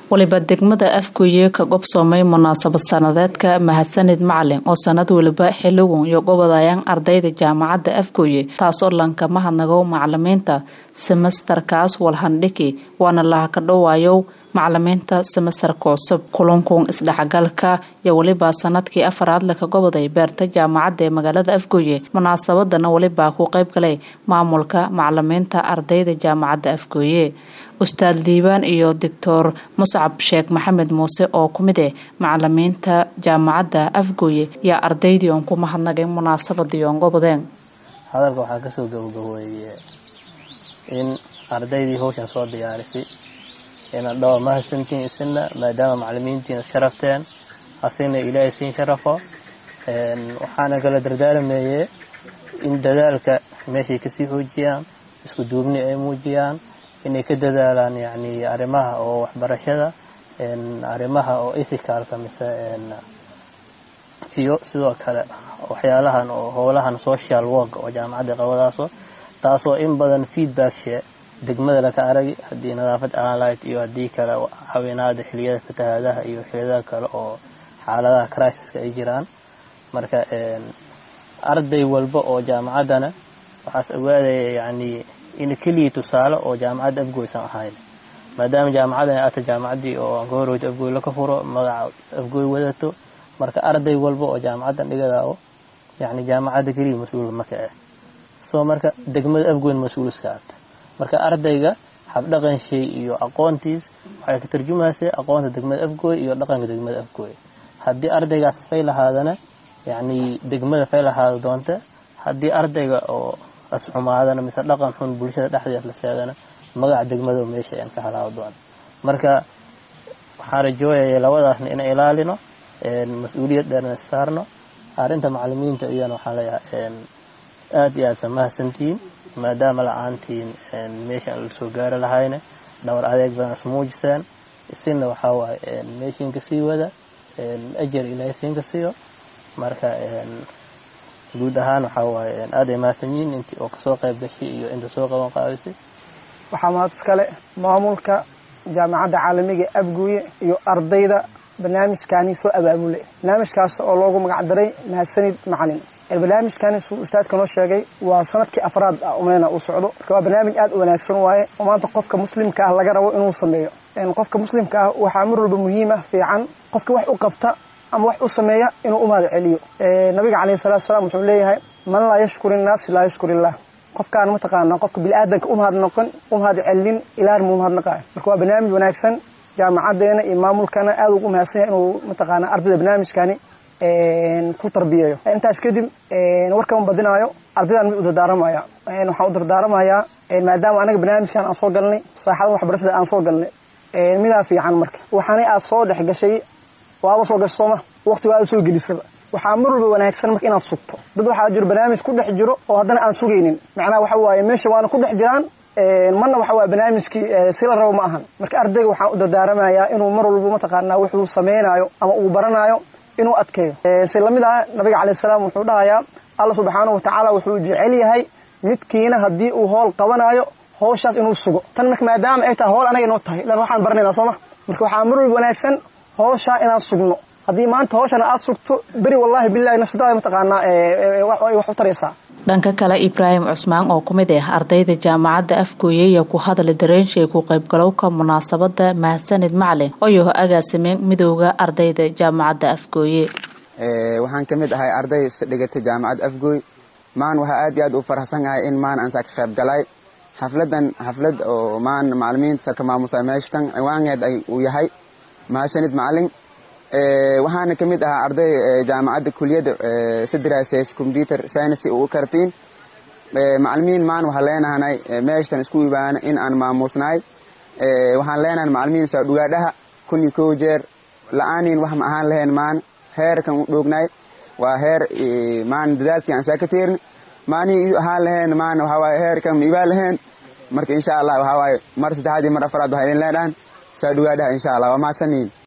waliba degmada afgooye ka gobsoomay munaasabad sanadeedka mahadsanid macalin oo sanad waliba xiligun iyo gobodayaan ardayda jaamacadda afgooye taasoo lanka mahadnago macalimiinta semestarkaas walhandhiki waana laha ka dhowaayow macalimiinta semestarka cusub kulankun isdhexgalka iyo weliba sanadkii afaraad laka goboday beerta jaamacadda ee magaalada afgooye munaasabadana weliba ku qeyb galay maamulka macalimiinta ardayda jaamacadda afgooye ustaad liibaan iyo doctor muscab sheekh maxamed muuse oo ku mid eh macalimiinta jaamacadda afgooye yaa ardaydii oon ku mahadnagay munaasabadii oon gobodeen hadalka waxaa kasoo gabagabeeye in ardaydii hawshan soo diyaarisay inaad dhawa mahadsantiin isina maadaama macalimiintiina sharafteen hasina ilaahay siin sharafo waxaana kala dardaarmeeye in dadaalka meeshay kasii xoojiyaan isku duubni ay muujiyaan inay ka dadaalaan yani arrimaha oo waxbarashada arrimaha oo ethicalka mise iyo sidoo kale waxyaalahan oo howlahan social work oo jaamacadda qabadaaso taasoo in badan feedbackshe degmada laka aragi haddii nadaafad aan lahayd iyo haddii kale haweenaada xiliyada fatahaadaha iyo xiliyada kale oo xaaladaha crisiska ay jiraan marka arday walba oo jaamacaddana waxaas ogaadaya yani in keliya tusaale oo jaamacadda afgooysan ahayn maadaama jaamacaddan ata jaamacaddii oo aan ka horeyto afgooy laka furo magaca afgooy wadato marka arday walba oo jaamacaddan dhigadao yani jaamacadda keliya mas-uul maka ah soo marka degmada afgooyn mas-uulska ata marka ardayga habdhaqan shay iyo aqoontiis waxay ka tarjumaysay aqoonta degmada afgooy iyo dhaqanka degmada afgooy haddii ardaygaas fay lahaadana yani degmada fay lahaada doonta haddii ardayga oo asxumaadana mise dhaqan xun bulshada dhexdeed la seedana magaca degmada meesha aan ka halaawo doona marka waxaan rajooyaya labadaasna inaan ilaalino mas-uuliyad dheerna saarno arrinta macalimiinta iyana waxaan leeyahay aada iyo aadsa mahadsantihiin maadaama la-aantiin meesha aan lasoo gaari lahayne dhowr adeeg badan is muujiseen isina waxaa waaye meeshiinka sii wada ajar ilaahay siinka siiyo marka guud ahaan waxaa waaye aada ay mahadsan yihiin intii oo kasoo qayb gashay iyo inta soo qaban qaadisay waxaa mahad iskale maamulka jaamacadda caalamiga abguye iyo ardayda barnaamijkaani soo abaabulay barnaamijkaas oo loogu magac daray mahadsanid macalin barnaamijkani suu ustaadka noo sheegay waa sanadkii afraad umeyna uu socdo marka waa barnaamij aad u wanaagsan waaye oo maanta qofka muslimka ah laga rabo inuu sameeyo qofka muslimka ah waxaa mar walba muhiim ah fiican qofka wax u qabta ama wax u sameeya inuu u mahad celiyo nabiga calayhi salatu wasalaam wuxuu leeyahay man laa yashkur innaas laa yashkur illah qofkaan mataqaana qofka bini-aadanka u mahad noqon u mahad celin ilaahna muu mahadnaqayo marka waa barnaamij wanaagsan jaamacaddeena iyo maamulkana aad ugu mahadsan yahay inuu mataqaana ardayda barnaamijkani ku tarbiyeeyo intaas kadib warkama badinaayo ardaydan mid u dardaaramaya waxaan u dardaaramayaa maadaama anaga barnaamijkan aan soo galnay saaxada waxbarashada aan soo galnay midaa fiican marka waxaanay aad soo dhex gashay waaba soo gasho sooma waqti waaba soo gelisaba waxaa mar walba wanaagsan marka inaad sugto dad waxaa jiro barnaamij ku dhex jiro oo haddana aan sugaynin macnaha waxa waaye meesha waana ku dhex jiraan marna waxa waaye barnaamijkii si la rabo ma ahan marka ardayga waxaan u dardaaramayaa inuu mar walba mataqaanaa wuxuu samaynayo ama uu baranaayo inuu adkeeyo si lamid ah nabiga calayh salaam wuxuu dhahayaa alla subxaanahu watacaala wuxuu jecel yahay midkiina haddii uu hool qabanayo howshaas inuu sugo tan marka maadaama ay tahay howl anaga inoo tahay ilan waxaan baranaynaa sooma marka waxaa mar walba wanaagsan howshaa inaan sugno haddii maanta howshan aad sugto beri wallaahi bilahi nafsadaada mataqaanaa wax u taraysaa dhanka kale ibraahim cusmaan oo ku mid ah ardayda jaamacadda afgooye iyo ku hadla dareenshay ku qaybgalowka munaasabada mahadsanid macalin oo agaasimeen midooda ardayda jaamacadda afgooye waxaan ka mid ahay arday dhigatay jaamacadda afgooy maan waxaa aad iyo aad u faraxsanahay in maan aan saa ka qayb galay xafladan xaflad oo maan macalimiinta ka maamusa meeshtan ciwaangeed ay uu yahay mahadsanid macalin waxaana ka mid ahaa arday jaamacadda kuliyadda sidraases computer science u kartiin macalimiin maan waxaan leenahanay meeshtan isku ibaana in aan maamuusnahay waxaan leenahay macalimiin saadhugaadhaha kun iyo kow jeer la-aaniin wax ma ahaan lahayn maan heerkan u dhoognay waa heer maan dadaalkii aan saa ka teerni maanii ahaan lahayn maan waxawaaye heerkan ma ibaan lahayn marka insha allah waxawaaye mar saddexaad iyo mar afaraad waxaa idin leenahan saadhugaadhaha insha allah waa mahadsanyiin